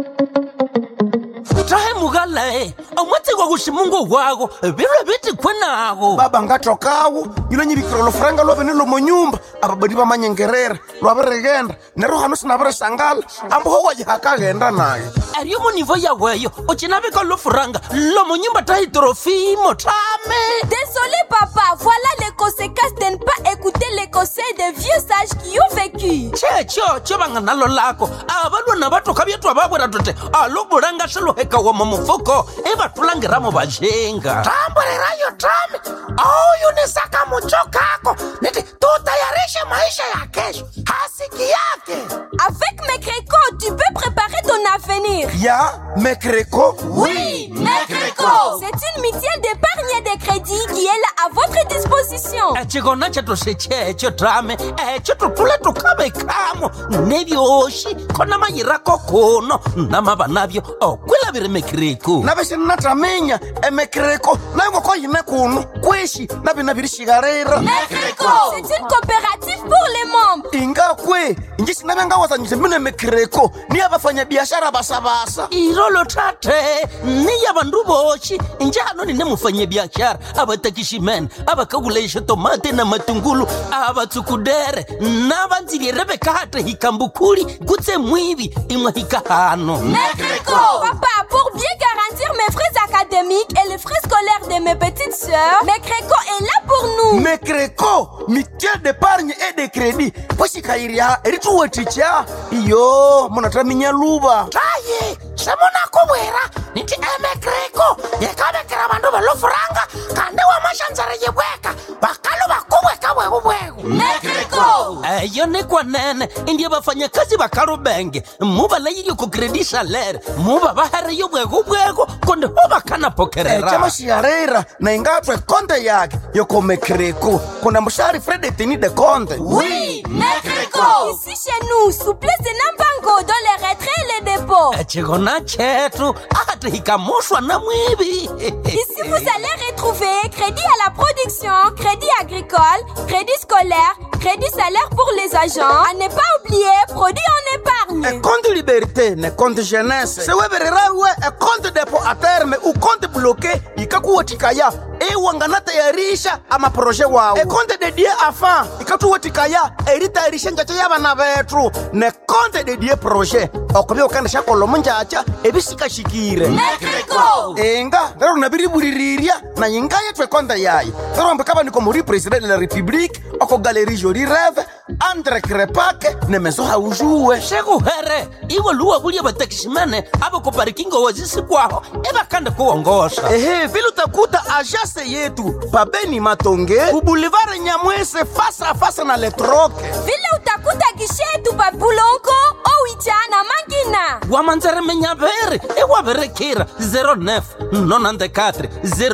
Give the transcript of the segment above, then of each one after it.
tahe mugalae omwatsikwa kuximungu wako vilwe vitikwe nako baba ngatokawo yilo nyivikira lofuranga lwavene lomonyumba ababadi vamanyengerera lwavirigenda nero hano sinavirisangala amboho wajihakaghenda naye ariyo munivo yaweyo ucinavika lofuranga lomonyumba tahi trofimo tame Désolé papa, voilà les conséquences de ne pas écouter les conseils des vieux sages qui ont vécu. checho cho vanga nalo lako avalwana vatoka vyetwa vavwera tote alobulanga swiluheka mu mufuko ivatulangiramo vajenga tamburirayo tame auyunisaka mucho kako niti tutayarishe maisha ya kesho hasiki yake Avec mes crécots, tu peux préparer ton avenir. ya mekreko Oui, Mecreco C'est une mutuelle d'épargne et de crédit qui est là à votre disposition. echikona chetu sechecho tame echo tutule tukavekamo nevyoxi khona mayirako kuno namava navyo okwilaviri mekiriku navexinnataminya emekreko nayo ngoko yine kuno kweshi navina virishikarira Mecreco C'est une coopérative pour les membres. ingakwe inji sinavengawazanyise mine mekreko niya vafanyabiashara vasavasa irolo tate niya vandu voxi njano nine mufanyabiaxara a va tekiximene a va kakulaixa tomate na matungulu a va tsukudere na va ndzilire vekate hikambukhuli kutse mwivi imwe hikahano Mecreco Papa, pour bien garantir mes frais académiques et les frais scolaires de mes petites sœurs, Mecreco est là pour nous. mekreko mitiel d'épargne et de crédit poxikayiriha erituweticha iyo munataminya luva tayi semunakuvwera niti emekreko yekavekera vandu velofuranga kandi wamaxandzere yivweka vakalo vakuvweka vwekuvweku Mecreco eyo ni kwanene indiye vafanyakazi va kalubenge mu va layilyo ku kredi salere mu va va hariyo bwekubweko kundi ho va kana eca pokerera maxiharera na ingatwe konte yake yoko mekreko kuna muxari fredetini de conte Oui, Mecreco Ici chez nous, souplesse de Nambango dans les retraits et les dépôts. ecikona chetu ati hikamuxwa na mwivi Ici, vous allez retrouver crédit à la production, crédit agricole, crédit scolaire, crédit salaire pour les agents. À ne pas oublier, produit en épargne. econte liberté ne conte jeunesse sewevererawe econte depo a terme uconte bloqué ikakuwatikaya iwanganatayarisha amaproje wawo econte dedie afa ikatuwatikaya eritayarisha njacha yavana vethu ne conte dedie proje okuvya ukandisha kolomo njacha evisikashikire Mecreco inga lero navirivulirirya na yinga yethu ekonte yayo lero mbikava niko muri president de la republique oko galeri joli reve andre krepake ne meso haujuwe xekuhere iwe luwa vulya vatekiximene a va ku parikingo wazisikwaho i va kande ku wongoxa ehe vile utakuta ajase yetu pabeni matonge ubulivare nyamwese fasa a fasa na letroke Vile utakuta gishetu babulongo, owicha na mangina. wamandzere menyaveri i wa verekira 09 nonandekatre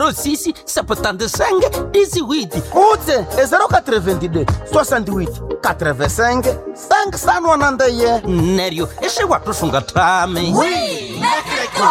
06 septandesenge disiwiti utse e 082 68 85 5sanwanandeye neryo i xiwatusunga tami Oui, Mecreco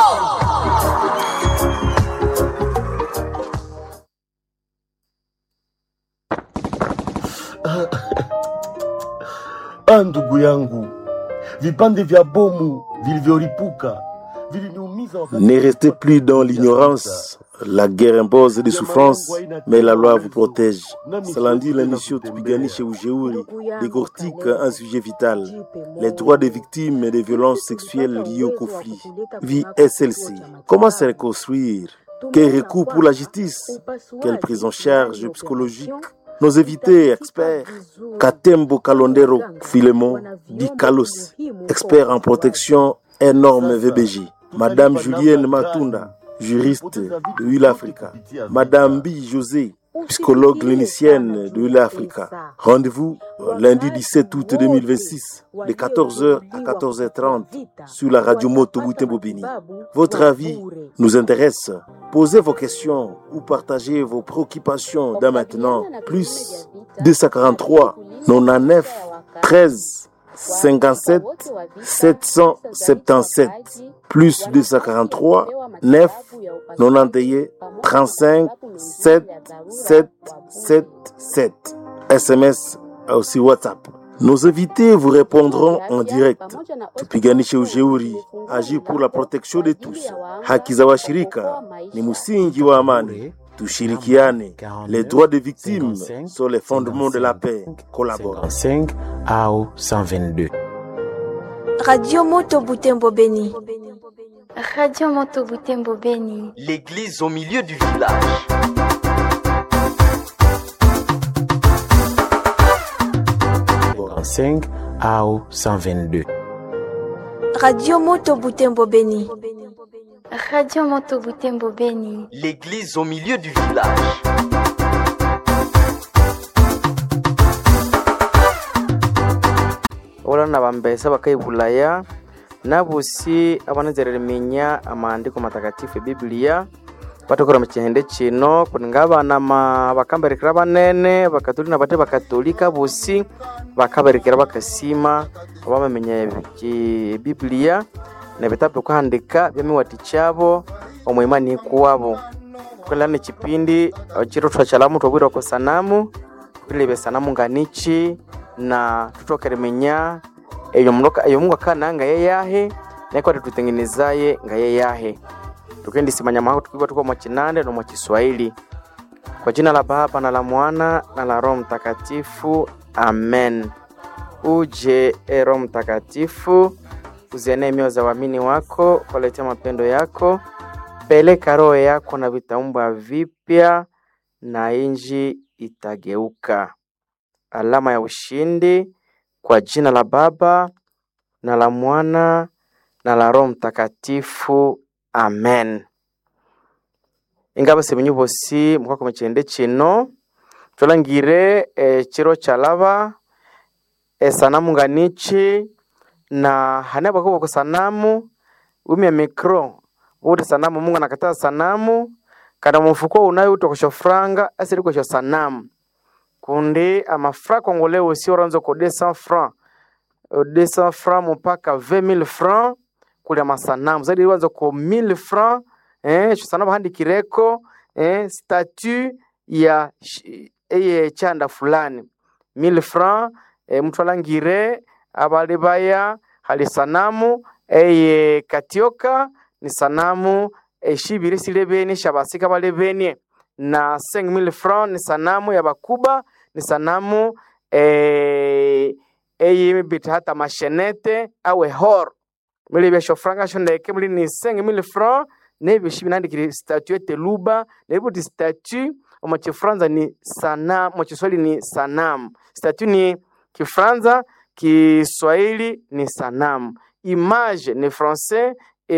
Ah, ndugu yangu, vipande vya bomu vilivyolipuka viliniumiza wakati- Ne restez plus dans l'ignorance. La guerre impose des souffrances, mais la loi vous protège. Salandi l'émission tupiganishe ujeuri décortique un sujet vital. Les droits des victimes et des violences sexuelles liées au conflit. Vie SLC. Comment se reconstruire Quel recours pour la justice Quelle prise en charge psychologique nos invités experts, Katembo Kalondero Filemon Di Kalos, expert en protection et normes VBJ, Madame Julienne Matunda, juriste de Hull Africa, Madame Bi José, psychologue clinicienne de Hull Africa. Rendez-vous euh, lundi 17 août 2026 de 14h à 14h30 sur la radio Moto Boutin-Bobini. Votre avis nous intéresse. Posez vos questions ou partagez vos préoccupations dès maintenant. Plus 243 99 13 57 777 plus 243 9 91 35 7 7 7 7 SMS aussi WhatsApp Nos invités vous répondront en direct. Tupiganishe ujeuri, agir pour la protection de tous. Haki za washirika ni msingi wa amani. Tushirikiane. Les droits des victimes sont les fondements de la paix. Collabore. 5 au 122. Radio Moto Butembo Beni. Radio Moto Butembo Beni. L'église au milieu du village. En 5 au 122. Radio Moto Butembo Beni. Radio Moto Butembo Beni. L'église au milieu du village. olana bambesa bakaibulaya nabusi abanezereremenya amaandiko matakatifu ebibiliya batokora mu kihende kino kuninga abana ma- bakamberekera banene bakatolika na bate bakatolika bosi bakaberekera bakasima abamenya ebibiliya nebitabu kuhandika byamiwati kyabo omwimani ikuwabo kwela ni kipindi chiro twachalamu twabwirwa ku sanamu twilebe sanamu nganichi na tutokeremenya eyo munoka eyo mungu akana nga yeyahe naiko tutengenezaye nga yeyahe tukendisimanya maho tukiwa tuko mwachinande no mwachiswahili kwa jina la baba na la mwana na la roho mtakatifu amen uje e roho mtakatifu uzienee mioyo za waamini wako waletea mapendo yako peleka roho yako na vitaumbwa vipya na inji itageuka alama ya ushindi kwa jina la baba na la mwana na la roho mtakatifu amen ingaba semenyu bosi mukwako mukyende kino tolangire ekiro kyalaba esanamu nganichi na hane bakuba ku sanamu umya mikro uti sanamu mungu anakataa sanamu kana mumufuko unayo utokosho franga asiri kwesho sanamu kundi amafra congolais aussi oranza ko 200 francs Euh, 200 francs mpaka 20000 francs kulia masanamu zaidi wanza ko 1000 francs eh sanamu handikireko eh statue ya sh- eye chanda fulani 1000 francs eh, mtu alangire abali baya hali sanamu eye katioka ni sanamu eshibiri silebeni shabasika balebenie na 5000 francs ni sanamu ya bakuba ni sanamu eh, eyimibita hata mashenete awe hor mili byasho franga sho ndeke mili ni 5000 francs nebyo shi binandikire statuette luba nebyo ti statue omo kifranza ni sana mo kiswahili ni sanamu statue ni kifranza kiswahili ni sanamu image ni français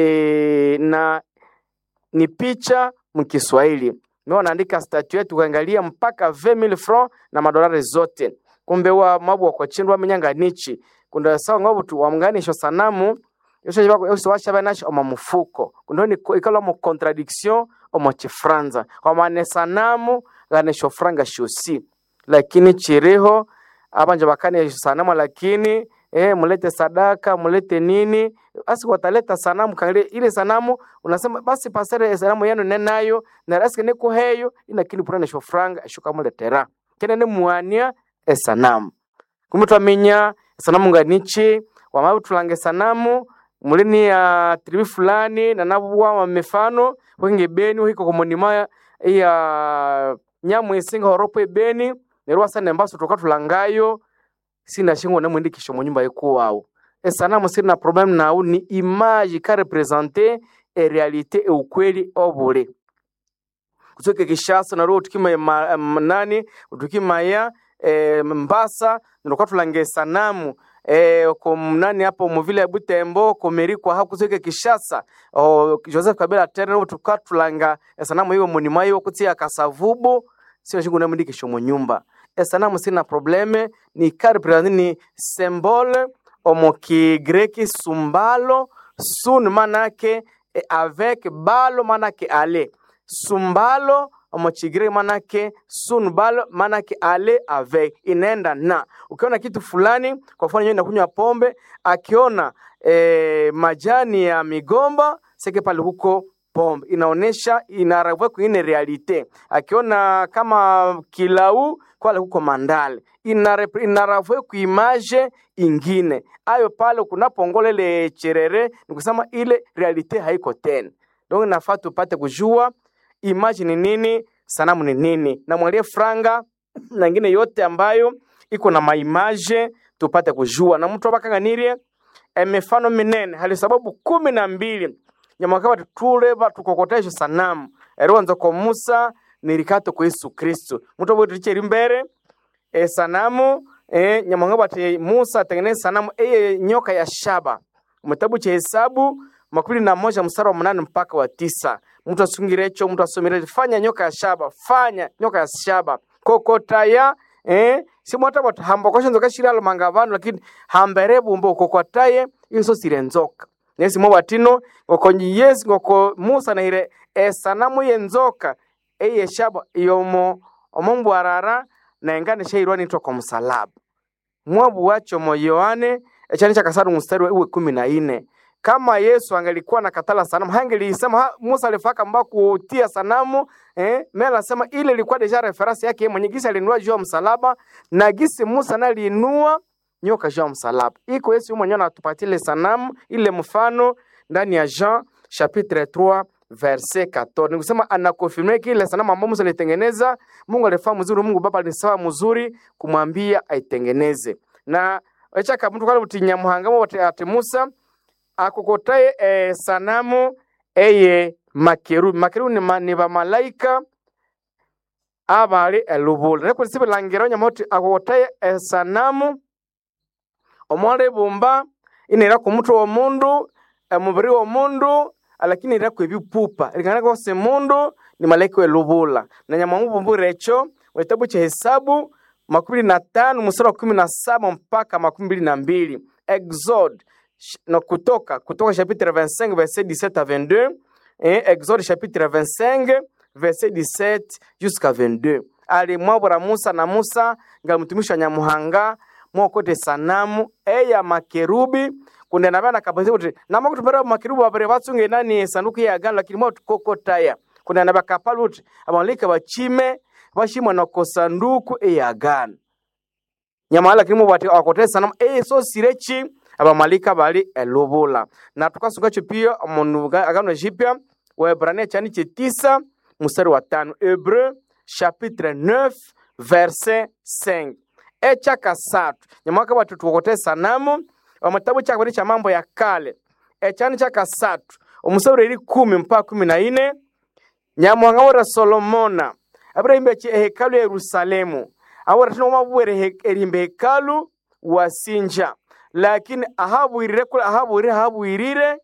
e, na ni picha mkiswahili mi wanaandika statuette ukaangalia mpaka 20000 francs na madolari zote kumbe wa mabu wakwachindwa wamenyanga nichi kunda sawa ngobu tu wamnganisho sanamu yosho jibako yosho washaba nashi omo mufuko kundo ni ikalo mu contradiction omo chifranza kwa maana sanamu ganisho franga shosi lakini chiriho abanje bakane sanamu lakini eh, mulete sadaka mulete nini basi wataleta sanamu kale ile sanamu unasema basi pasere sanamu yenu nenayo na rasike niko heyo inakini purane shofranga shuka muletera kene ne muania esanamu kumbe twamenya esanamu nganichi wamabu tulange sanamu mulini ya tribi fulani na nabuwa wa mifano wenge beni wiko komonima ya nyamu isinga horopo ebeni nerwa sana embaso toka tulangayo sina shingo na mwindikisho mu nyumba ikuwawo esanamu sina problem nawu ni image ka represente e realite e ukweli obule kutoka kishasa na roho tukima ma, ma, nani tukimaya e, mbasa nilikuwa tulange sanamu e, ko nani hapo muvile ya butembo komerikwa hapo kutoka kishasa o, joseph kabila tena tuka tulanga sanamu hiyo munima hiyo kutia kasavubu sio shingo na mwindikisho mu nyumba esanamu sina probleme ni kariprezanti ni symbole omo kigreki sumbalo sun manake e avec balo manake ale sumbalo omo kigreki manake sun balo manake ale avec inaenda na ukiona kitu fulani kwa mfano yeye nakunywa pombe akiona e, majani ya migomba seke pale huko pombe inaonesha inaravua kwingine realite akiona kama kilau kwale kuko mandale Inare- inaravue kuimaje ingine ayo pale kunapongola ile cherere ni kusema ile realite haiko tena donc nafaa tupate kujua image ni nini sanamu ni nini na mwalie franga na ingine yote ambayo iko na maimaje tupate kujua na mtu abakanganirie emifano minene hali sababu kumi na mbili nyamwaka bati tuleba tukokoteshe sanamu eriwanza ko musa nirikato ku yesu kristu mtu aboticheri mbere e sanamu e, nyamwanga bati musa atengeneze sanamu eye nyoka ya shaba mutabu cha hesabu makumi na moja mstari wa mnane mpaka wa tisa mtu asungirecho mtu asomire fanya nyoka ya shaba fanya nyoka ya shaba kokotaya eh simwata bati hambokosha nzoka shiralo manga vanhu lakini hambere bumbo kokotaye inso sire nzoka nesi mo batino ngoko yesi ngoko musa nahire esanamu yenzoka eye shaba yomo omombwarara naengane shairwa nitwa kwa msalaba mwabu wacho mo yohane echani cha kasaru mstari wa iwe kumi na ine kama yesu angelikuwa na katala sanamu hangelisema ha, musa alifaka mba kutia sanamu eh, mela anasema ile ilikuwa deja reference yake yeye mwenye gisi alinua juu ya msalaba na gisi musa naye aliinua nyoka juu ya msalaba iko yesu mwenyewe anatupatia ile sanamu ile mfano ndani ya jean chapitre 3 verset 14 nikusema anakonfirme kile sanamu ambayo musa alitengeneza mungu alifaa mzuri mungu baba alisawa mzuri kumwambia aitengeneze na echaka mtu kale buti nyamuhangamo bote ati musa akokotaye e, sanamu eye makerubi makerubi ni, ma, ni bamalaika abali elubula nekulisi bilangiro nyamoti akokotaye e, sanamu omwala ibumba inera ku mutwe w'omundu emubiri w'omundu lakini ira ku ebipupa likana kose mundu ni malaika welubula na nyamwangu bumbura echo wetabu cha hesabu makumi na tano mstari wa kumi na saba mpaka makumi mbili na mbili exode sh- no kutoka kutoka chapitre 25 verset 17 à 22 et exode chapitre 25 verset 17 jusqu'à 22 alimwabura musa na musa nga mtumishi wa nyamuhanga mwokote sanamu eya makerubi kunde nabya nakabazi kuti namakutumbera makerubi babere batsunge nani sanduku ya agano lakini mwa tukokotaya kunde nabya kapala kuti abalika bachime bashimwa nako sanduku eya agano nyamala lakini mubati akote sanamu eye so sirechi abamalika bali elubula na tukasungacho pia omundu agano jipya waebrania chani chitisa mstari wa tano hebreu chapitre 9 verset 5 echa kasatu nyamwaka bati tukokote sanamu omutabu chakabiri cha mambo ya kale echani cha kasatu omusaburi eri kumi mpaka kumi na ine nyamuhanga wora solomona abirahimba ehekalu ya yerusalemu awora tino mabwere erimba hekalu wasinja lakini ahabwirire kula ahabwirire ahabwirire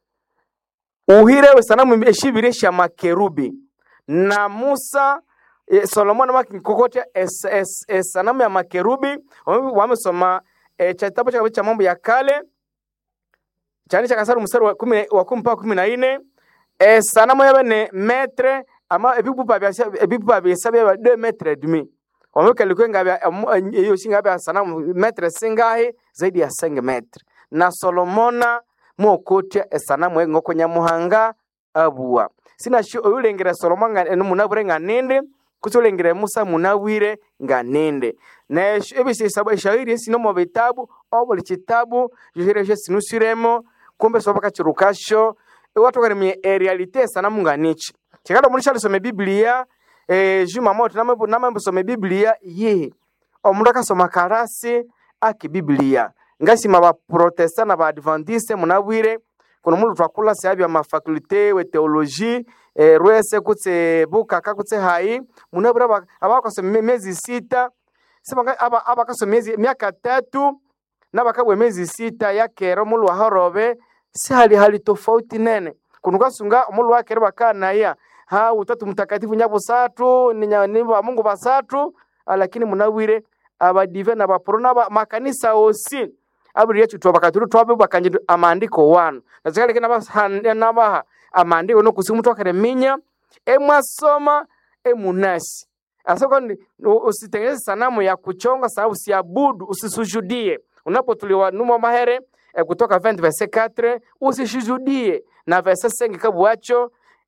uhire sanamu eshibire sha makerubi na musa e, solomoni makikokotya es, es, es, sanamu ya makerubi wamesoma e, cha kitabu cha cha mambo ya kale chani cha kasaru mstari wa kumi wa kumi mpaka kumi na ine e, sanamu yabe ne metre ama ebipupa bya ebipupa bya sabe ba 2 metre et demi wameweka ilikuwa ngabya hiyo singa bya sanamu metre singahi zaidi ya 5 metre na solomona mwokotya esanamu engoko nyamuhanga abua sina shi oyulengera solomon nga enu munabure nga ninde kuti ulengera musa munawire nga ninde na ebisisabu eshairi esino mu bitabu obuli kitabu johiresho sinusiremo kumbe sobaka kirukasho iwatokaremye erealite esanamu nga niki kikada omundu shalisome biblia eh, juma moto namambusome biblia yihi omundu akasoma karasi aki biblia ngasima baprotesta na baadventiste munabwire kuno mundu twakula seabya mafakulte we teologie eh, rwese kutse bukaka kutse hai munabwire aba- abakasoma miezi sita sibanga aba abakasoma miezi miaka tatu nabakabwe miezi sita yakero mulu wahorobe si hali hali tofauti nene kuno kwasunga omulu wakero bakanaya ha utatu mtakatifu nyabusatu ni nya- ni ba mungu basatu ah, lakini munabwire abadive na baporo naba makanisa osi abuli yetu twabakatulu twabe bakanje amandiko wanu nazikale kina basande nabaha amandiko no kusimu twakere minya emwasoma emunasi asoko ni u- usitengeneze sanamu ya kuchonga sababu usiabudu usisujudie unapotuliwa numa mahere eh, kutoka 20 verse 4 usisujudie na verse 5 kabwacho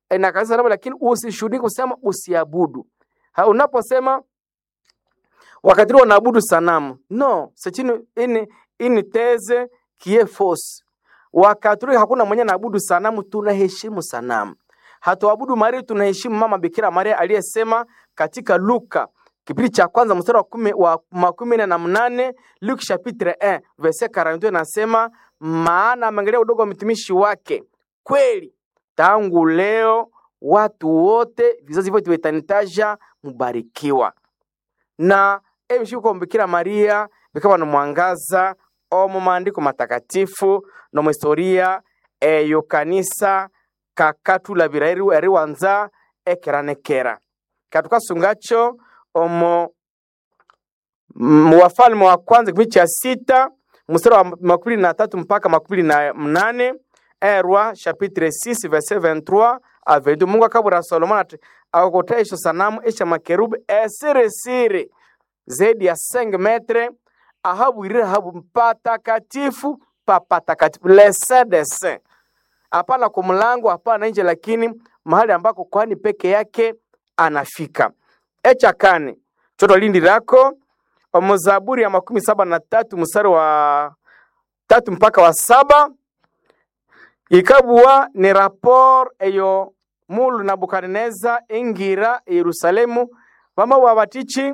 eh, na kanisa sanamu lakini usishuhudie kusema usiabudu Ha, unaposema wakati ule wanaabudu sanamu no c'est une, une, une thèse qui est fausse wakatoliki hakuna mwenye anaabudu sanamu tunaheshimu sanamu hatuabudu maria tunaheshimu mama bikira maria aliyesema katika luka kipindi cha kwanza mstari wa kumi wa makumi nne na mnane Luke chapitre 1 verset 42 nasema maana ameangalia udogo wa mtumishi wake kweli tangu leo watu wote vizazi vyote vitanitaja mubarikiwa na emshuko Bikira Maria bikaba no mwangaza omu maandiko matakatifu no mu historia eyo kanisa kakatulabira eri eriwanza ekeranekera katukasungacho omo mu wafalme wa kwanza kipindi cha sita mstari wa makumi na tatu mpaka makumi na mnane erwa chapitre 6 verset 23 a 22 mungu akabura solomoni ati akakota esho sanamu esha makerubi esirisiri zaidi ya 5 metre ahabwirire habu patakatifu pa patakatifu lesedese hapana kwa mlango hapana nje lakini mahali ambako kwani peke yake anafika echa kane choto lindi lako omuzaburi ya makumi saba na tatu mstari wa tatu mpaka wa saba ikabuwa ni rapor eyo mulu nabukadineza ingira yerusalemu vama wabatichi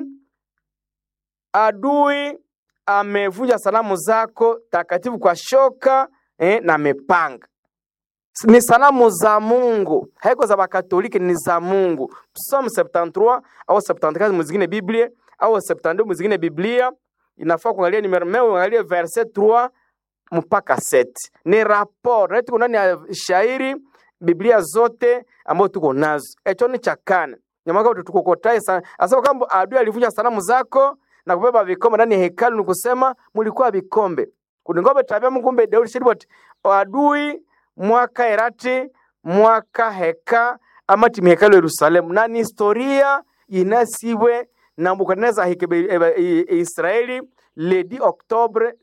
adui amevunja sanamu zako takatifu kwa shoka eh, na mepanga ni sanamu za Mungu, haiko za Bakatoliki, ni za Mungu. Psalm 73 au 74 muzingine Biblia au 72 muzingine Biblia, inafaa kuangalia numero meo, uangalie verset 3 mpaka 7. Ni rapport na tuko ndani ya shairi Biblia zote ambazo tuko nazo. Echo ni cha kane. Nyamaka tukokotai sana. Asema kwamba adui alivunja sanamu zako na kubeba vikombe ndani ya hekalu, ni kusema mulikuwa vikombe. Kuningombe tabia Mungu kumbe Daudi shiribot adui mwaka erati mwaka heka amati mihekalu Yerusalemu na ni historia inasiwe Nabukadneza hikebe Israeli le 10 octobre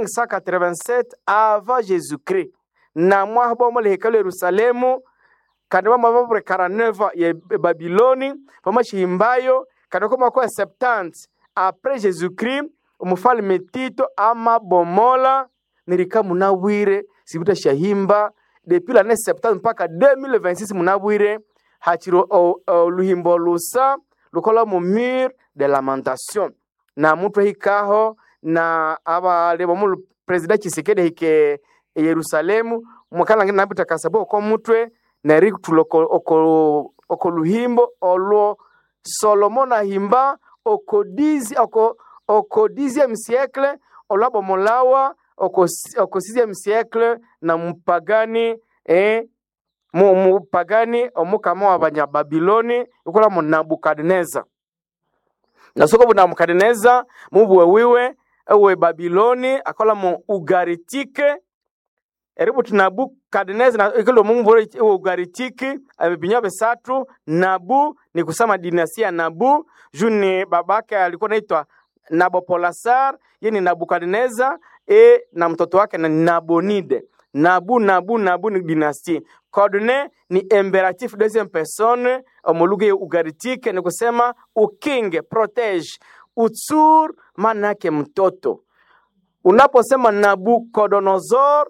587 avant Jésus-Christ na mwahabomo le hekalu Yerusalemu kandi bamababure 49 ya Babiloni pamashihimbayo kandi koma kwa 70 après Jésus-Christ umufalme Tito amabomola nirika munawire sibuta shahimba depuis l'année 70 mpaka 2026 munabwire hachiro oluhimbo lusa lukola mu mur de lamentation na mutwe hikaho na abaleba mu president Chisekedi hike Yerusalemu mwakala ngina nabita kasabo ko mutwe na rik tuloko oko oko luhimbo olwo Solomon ahimba oko dizi oko oko dixième siècle olabomolawa oko, oko sixième siècle na mupagani eh, mu, mupagani omukama wa banyababiloni ikola mu nabukadineza nasoko bu nabukadineza mubuwe wiwe ewe babiloni akola mu ugaritike eribu ti nabukadineza na ikilo mumubure ewe ugaritike abibinya besatu nabu ni kusema dinasia nabu juni babake alikuwa naitwa Nabopolasar, ye ni Nabukadneza e na mtoto wake na Nabonide. Nabu Nabu Nabu ni dynastie. Codne ni imperatif deuxième personne omuluga ugaritike ni kusema ukinge, protege. Utsur maana yake mtoto. Unaposema Nabucodonosor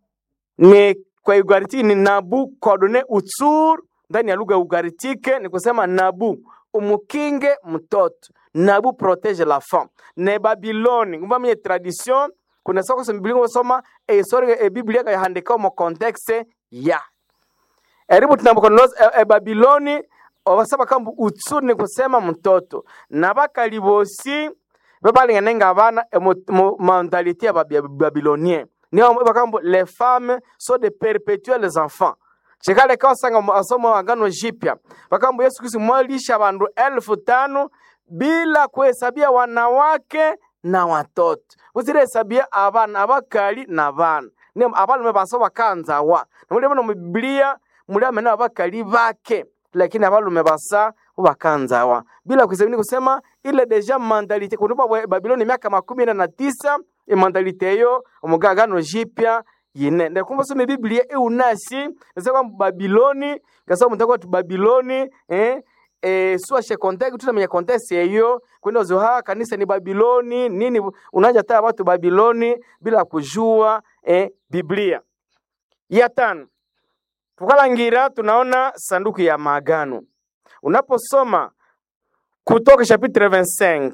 ni kwa ugaritike ni Nabucodone utsur ndani ya lugha ya ugaritike ni kusema Nabu umukinge mtoto nabu protège la femme ne babiloni ngumba mwenye tradition kuna soko sa biblia ngosoma e historia e biblia ka handika mo context ya eribu tunabukonoza e, e babiloni obasaba kambu utsuri ni kusema mtoto na bakalibosi babalinganenga abana e, mo mentalite ya babilonien niyo bakambu les femmes sont de perpétuels enfants chikale kawasanga asomo agano jipya bakambu yesu kristu mwalisha bandu elfu tano bila kuhesabia wanawake na watoto usirehesabia abana abakali na bana ni abalume baso bakanzawa namuli bano mubiblia muli amene abakali bake lakini abalume basa bakanzawa bila kuhesabia kusema ile deja mandalite kunupa babiloni miaka makumi ina na tisa imandalite eyo omugagano jipya yine ndakumva some biblia eunasi nasa kwamba babiloni ngasa mutaka watu babiloni eh, eh, suashe kontekst tutamenya kontekst yeyo kwenda zoha kanisa ni babiloni nini unaja taa watu babiloni bila kujua eh, biblia ya tano tukalangira tunaona sanduku ya maagano unaposoma kutoka chapitre 25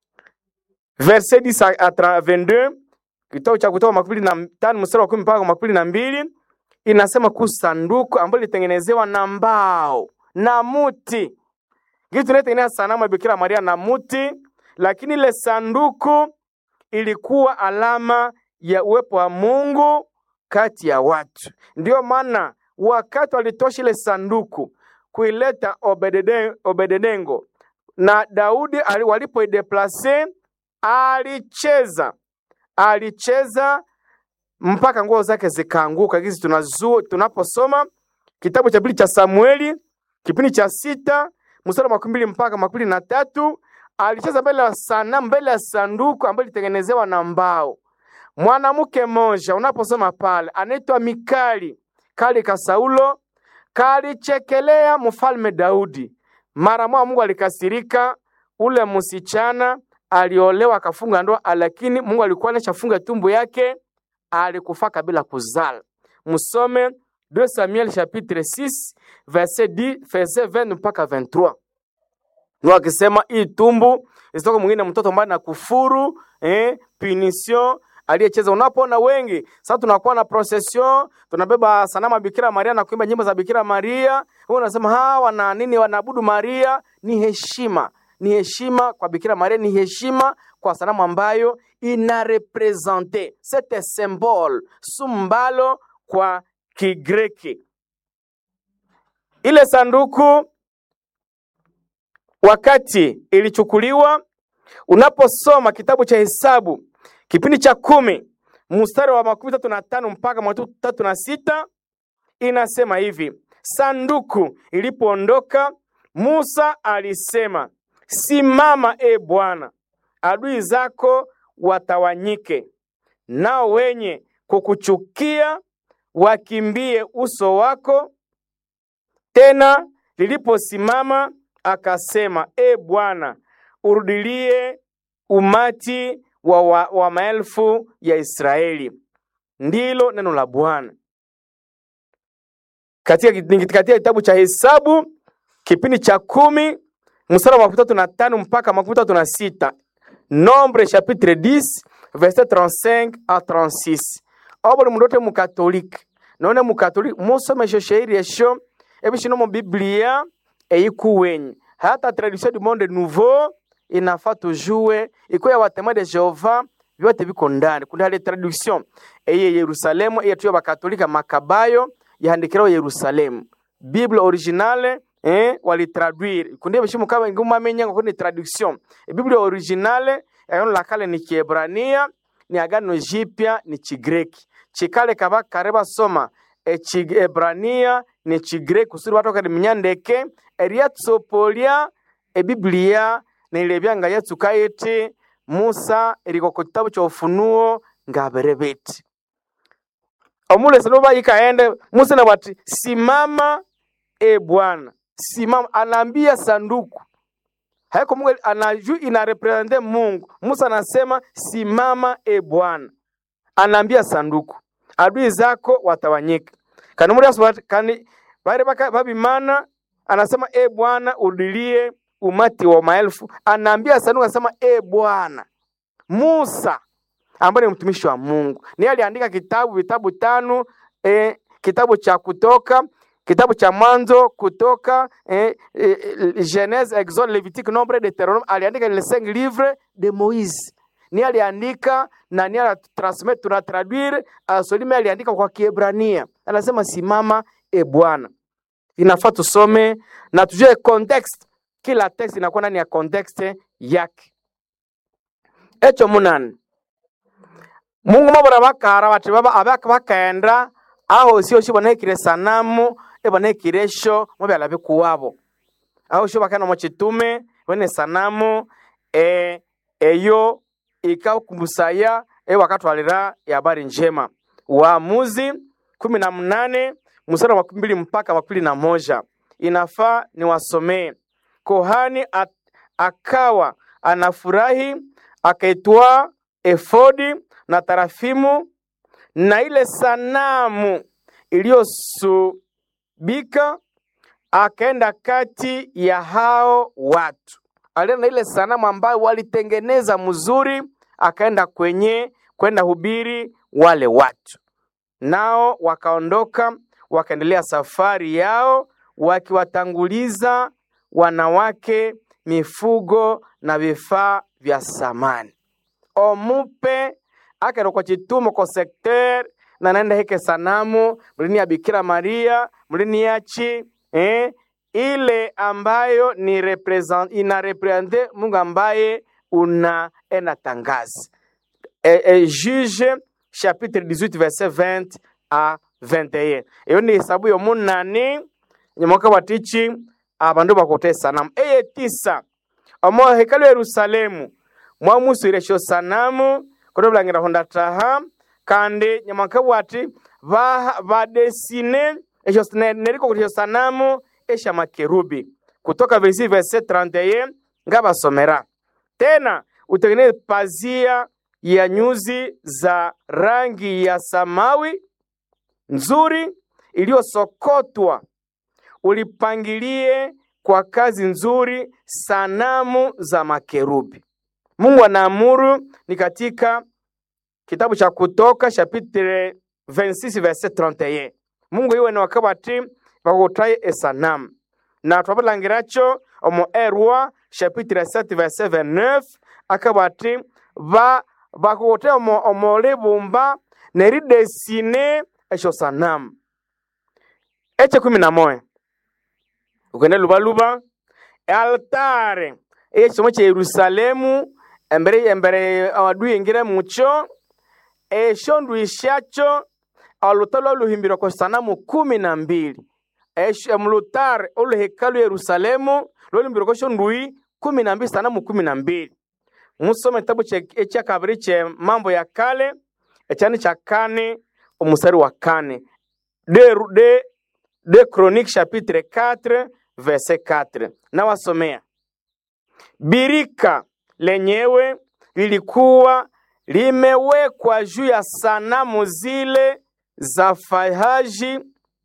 verset 10 à 22 kitabu cha kutoka makumi na tano mstari wa kumi mpaka makumi na mbili inasema kuhusu sanduku ambalo lilitengenezewa na mbao na muti kitu tunaitengeneza sanamu ya Bikira Maria na muti, lakini ile sanduku ilikuwa alama ya uwepo wa Mungu kati ya watu. Ndiyo maana wakati walitosha ile sanduku kuileta Obedede- Obededengo na Daudi ali- walipoideplase, alicheza alicheza mpaka nguo zake zikaanguka. Hizi tunazu tunaposoma kitabu cha pili cha Samueli kipindi cha sita mstari wa makumi mbili mpaka makumi mbili na tatu alicheza mbele ya sanamu, mbele ya sanduku ambayo ilitengenezewa na mbao. Mwanamke mmoja unaposoma pale anaitwa Mikali kali ka Saulo kalichekelea mfalme Daudi. Mara moja Mungu alikasirika, ule msichana aliolewa akafunga ndoa, lakini Mungu alikuwa anashafunga tumbo yake, alikufa kabla kuzala. Msome 2 Samuel chapitre 6 verset 10 verset 20 mpaka 23. Mungu akisema hii tumbu isitoke mwingine mtoto ambaye na kufuru eh, punition aliyecheza. Unapoona wengi sasa, tunakuwa na procession, tunabeba sanamu ya Bikira Maria na kuimba nyimbo za Bikira Maria, wewe unasema hawa wana nini? Wanaabudu Maria. Ni heshima, ni heshima kwa Bikira Maria, ni heshima kwa sanamu ambayo ina represente sete symbole sumbalo kwa Kigreki. Ile sanduku wakati ilichukuliwa, unaposoma kitabu cha Hesabu kipindi cha kumi mstari wa makumi tatu na tano mpaka makumi tatu na sita inasema hivi: sanduku ilipoondoka, Musa alisema, simama e Bwana, adui zako watawanyike, nao wenye kukuchukia wakimbie uso wako. Tena liliposimama akasema, e Bwana, urudilie umati wa, wa, wa maelfu ya Israeli. Ndilo neno la Bwana katika, katika kitabu cha Hesabu kipindi cha kumi mstari wa makumi tatu na tano mpaka makumi tatu na sita Nombre chapitre 10 verset 35 à 36 obuli mundu ote mukatolike none mukatolike musome esho shairi esho ebishino mu biblia eyikuwenyi hata tradition du monde nouveau inafaa tujue iko ya watema de Jehova vyote viko ndani. Kuna ile traduction eye Yerusalemu eye tuyo bakatolika Makabayo yahandikiraho Yerusalemu Bible originale eh, walitraduire kundi bishimu kama nguma menya ngo ni traduction e Bible originale agano la kale ni Kiebrania ni agano jipya ni Chigreki chikale kaba kareba soma e Chiebrania ni Chigreki kusudi watu kadi mnyandeke eriatsopolia e Biblia nilibyanga Yesu kayiti Musa eriko ku kitabu cha Ufunuo ngaberebeti omulesi noba ikaende Musa na bati simama e Bwana simama, anaambia sanduku haiko Mungu anaju ina represente Mungu. Musa anasema simama e Bwana, anaambia sanduku adui zako watawanyika kani muri aso kani bare baka babimana anasema e Bwana udilie umati wa maelfu, anaambia sanduku anasema e Bwana. Musa ambaye ni mtumishi wa Mungu ni aliandika kitabu vitabu tano eh, kitabu cha Kutoka, kitabu cha Mwanzo, Kutoka, eh, eh, Genese, Exode, Levitique, Nombre, Deuteronome. Aliandika les cinq livres de Moise ni aliandika na ni alitransmit tuna traduire asolime aliandika kwa Kiebrania, anasema simama e Bwana. Inafaa tusome na tujue context, kila text inakuwa ndani ya context yake. Echo munani mungu mabora bakara bati baba abaka bakaenda aho sio sio banekire sanamu ebanekire sho mubyala bikuwabo aho sho bakana mu kitume bene sanamu e eyo ikakumusaya e wakatwalira ya habari njema Waamuzi kumi na mnane mstari wa makumi mbili mpaka makumi na moja inafaa niwasomee. Kohani at, akawa anafurahi akaitwaa efodi na tarafimu na ile sanamu iliyosubika, akaenda kati ya hao watu, alienda na ile sanamu ambayo walitengeneza mzuri, akaenda kwenye kwenda hubiri wale watu, nao wakaondoka wakaendelea safari yao wakiwatanguliza wanawake, mifugo na vifaa vya samani. Omupe akaenda kwa chitumo ko sekter na naenda heke sanamu mlini ya Bikira Maria mlini yachi eh, ile ambayo ni represent, ina represente Mungu ambaye unaenda tangazi e, e, Juge chapitre 18 verset 20 a 21 iyo ni hesabu yomunani nyamoka watichi abandu bakote sanamu eye tisa omo hekalu Yerusalemu mwamusuiresho sanamu kono bulangira honda taha kandi nyamoka bwati badesine esho neriko kuti sanamu esha makerubi kutoka versi verse 31 ngabasomera tena utengeneze pazia ya nyuzi za rangi ya samawi nzuri iliyosokotwa, ulipangilie kwa kazi nzuri sanamu za makerubi. Mungu anaamuru ni katika kitabu cha Kutoka chapitre 26 verset 31. Mungu iwe ni wakabati bakutaye esanamu na twabulangiracho omo erwa chapitre 7 verset 29 akabati ba bakugote omo, omo libumba neridesine esho sanamu eche kumi na moya ukende lubaluba altare ekisomo kya yerusalemu embere embere awadui ingire mucho esho ndwishacho aluta lwaluhimbirwa kwa sanamu kumi na mbili mulutare oluhekalu yerusalemu lwaluhimbirwa kwesho ndui kumi na mbili sanamu kumi na mbili musome kitabu ekya kabiri kye mambo ya kale ekyani kya kane omusari wa kane de, de, de chronique chapitre 4 verset 4 nawasomea birika lenyewe lilikuwa limewekwa juu ya sanamu zile za fahaji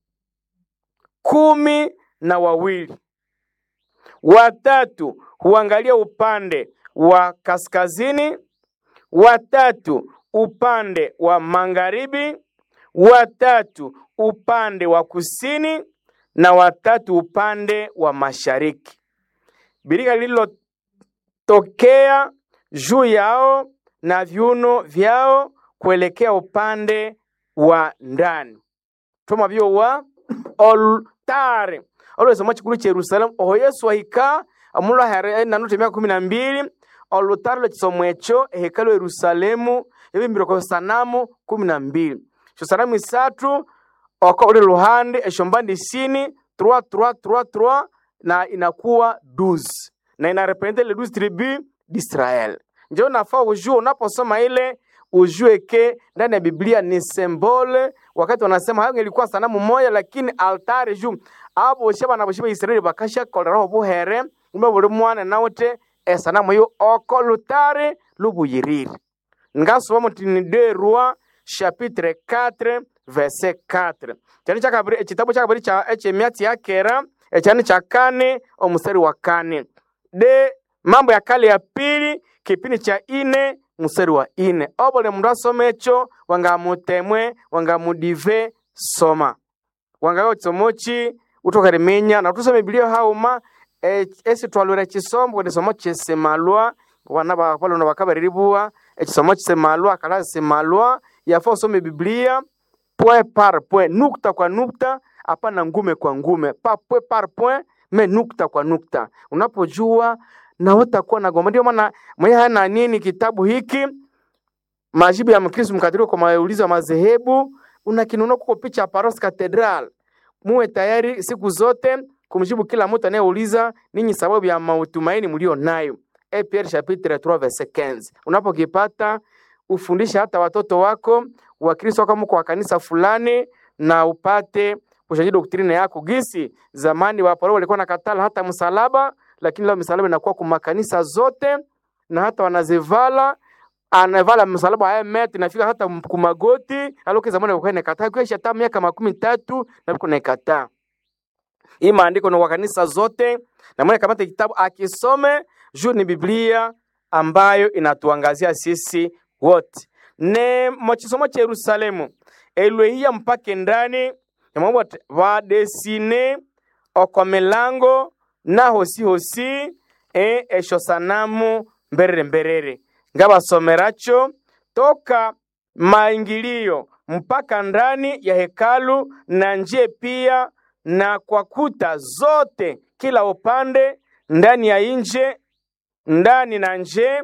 kumi na wawili watatu huangalia upande wa kaskazini, watatu upande wa magharibi, watatu upande wa kusini na watatu upande wa mashariki. Birika lililotokea juu yao na viuno vyao kuelekea upande wa ndani toma byo wa oltare olwesoma chikulu cha Yerusalemu oho Yesu ahika amulo here nanote myaka kumi na mbili olutare lwekisomo ekyo ehekalu Yerusalemu yabimbirwe kwa sanamu kumi na mbili esyo sanamu isatu oko uli luhande esyo mbandi isini trois trois trois trois na inakuwa 12 na inarepresente le 12 tribus d'Israel. Ndio nafaa ujue unaposoma ile ujue ke ndani ya Biblia ni symbole. Wakati wanasema hayo ilikuwa sanamu moja, lakini altare juu abo shaba na boshiba Israeli bakasha koleraho buhere umbe buri mwana nawute esanamu yo oko lutare lubuyiriri ngasoma mutini de roi chapitre 4 verset 4 cyane cyakabiri ekitabo cyakabiri cya ekyemyatsi ya kera ecyane cya kane omusari wa kane de mambo ya kale ya pili kipindi cha ine musari wa ine obole mundu asoma ekyo wangamutemwe wangamudive soma wangayo kisomoki utokarimenya na tusome bibiliya hauma e- esi twalwira ekisombo kwekisomo kisemalwa wana bakolona bakabariribuwa ekisomo kisemalwa kala semalwa yafa usome biblia point par point nukta kwa nukta hapana ngume kwa ngume pa point par point me nukta kwa nukta unapojua na utakuwa na goma ndio maana mwenye hana nini kitabu hiki majibu ya mkristo mkatoliki kwa maulizo ya madhehebu unakinunua kuko picha ya Paros Cathedral muwe tayari siku zote kumjibu kila mtu anayeuliza ninyi sababu ya matumaini mlio nayo e Pierre chapitre 3 verset 15 unapokipata ufundishe hata watoto wako wakristo kama kwa kanisa fulani na upate kushaji doktrine yako gisi zamani waporo walikuwa nakatala hata msalaba lakini leo misalaba inakuwa kwa makanisa zote na hata wanazivala anavala msalaba haya meti nafika hata kumagoti aloke zamani walikuwa nakataa kisha hata miaka makumi tatu na biko nakataa hii maandiko ni kwa kanisa zote na mwenye kamata kitabu akisome juu ni Biblia ambayo inatuangazia sisi wote ne mochisomo cha Yerusalemu elwehia mpake ndani yamabote vadesine okomelango na hosi hosi e esho sanamu mberere mberere ngabasomeracho toka maingilio mpaka ndani ya hekalu na nje pia na kwa kuta zote kila upande ndani ya nje ndani na nje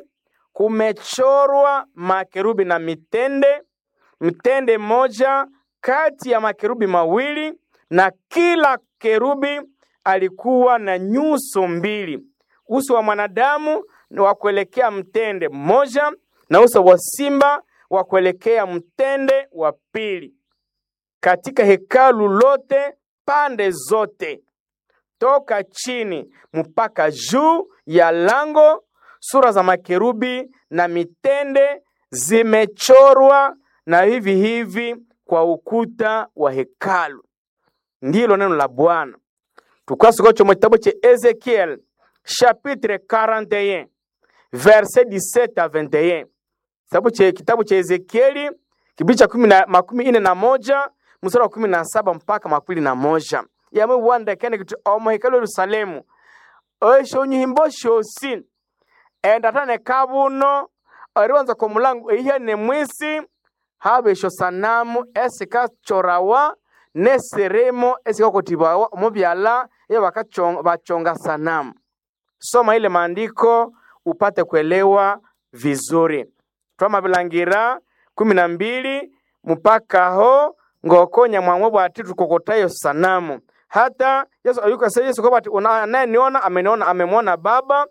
kumechorwa makerubi na mitende mtende moja kati ya makerubi mawili na kila kerubi alikuwa na nyuso mbili uso wa mwanadamu ni wa kuelekea mtende mmoja na uso wa simba wa kuelekea mtende wa pili katika hekalu lote pande zote toka chini mpaka juu ya lango sura za makerubi na mitende zimechorwa na hivi hivi kwa ukuta wa hekalu ndilo neno la bwana tukasikocho mu kitabu cha ezekiel chapitre 41 verset 17 a 21 kitabu cha kitabu cha ezekieli kibidi cha kumi na- makumi ine na moja mstari wa kumi na saba mpaka makumi na moja yamwe wandekene kuti omo hekalu yerusalemu esho nyihimbo shosi endatane kabuno oriwanza kwa mulango ihe ne mwisi habe esho sanamu esikachorawa neseremo esikakotibawa omubyala ye bakachonga bachonga sanamu soma ile maandiko upate kuelewa vizuri twamabilangira kumi na mbili mpaka ho ngokonya mwamwe bwati tukokotayo sanamu hata yesu ayukase yesu kwa bati "Una- anayeniona ameniona amemwona baba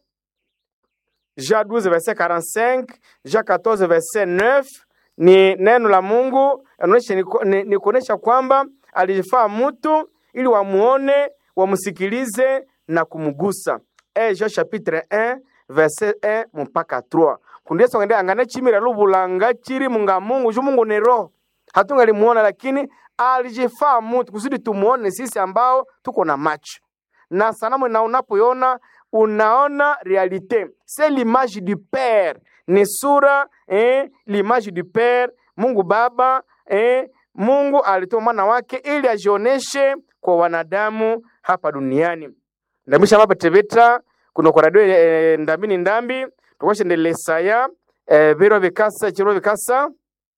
Jean 12 verset 45 Jean 14 verset 9 ni neno la Mungu inaonyesha ni, ni, ni kuonesha kwamba alijifaa mtu ili wamuone wamsikilize na kumgusa e Jean chapitre 1 verset 1 mpaka 3 kundesa ngende angane chimira lubulanga chiri munga Mungu ju Mungu ni roho hatungalimuona lakini alijifaa mtu kusudi tumuone sisi ambao tuko na macho na sanamu na unapoiona unaona realite c'est l'image du père ni sura eh, l'image du père mungu baba eh, mungu alitoa mwana wake ili ajioneshe kwa wanadamu hapa duniani ndamisha mapetebeta kuno kwa radio eh, ndambini ndambi tukwashendelesaya eh, biro bikasa chiro bikasa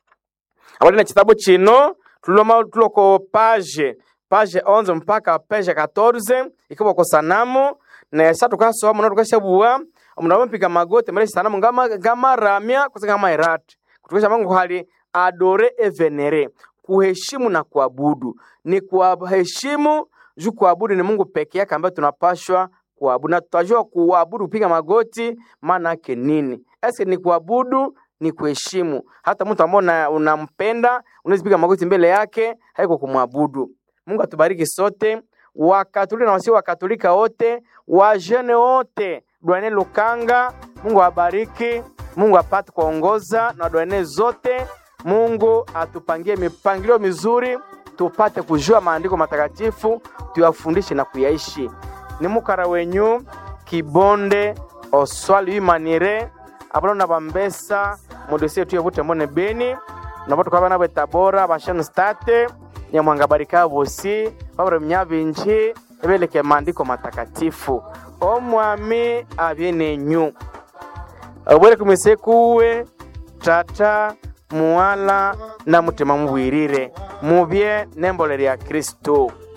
abali na kitabu chino tuloma tuloko page page 11 mpaka page 14 ikiwa kwa sanamu na sa tukasoma na tukashabua omundu amapiga magoti mbele ya sanamu ngama ngama ramya kusika kama irati kutukisha mangu hali adore evenere kuheshimu na kuabudu ni kuheshimu juu kuabudu ni Mungu peke yake ambaye tunapashwa kuabudu na tutajua kuabudu kupiga magoti maana yake nini eske ni kuabudu ni kuheshimu hata mtu ambao una- unampenda unaweza piga magoti mbele yake haiko kumwabudu mungu atubariki sote wakatolika na wasio wakatolika wote wajene wote dwane lukanga mungu awabariki mungu apate kuongoza na dwane zote mungu atupangie mipangilio mizuri tupate kujua maandiko matakatifu tuyafundishe na kuyaishi ni mukara wenyu kibonde oswali imanire abona na bambesa mudosie tuye bute mbone beni nabo tukaba nabo tabora bashanu state nyamwanga barika bosi babura myabinji ebeleke maandiko matakatifu omwami abyenenyu obwere kumise kuwe tata muwala na mutima mubwirire mubye nembole lya kristo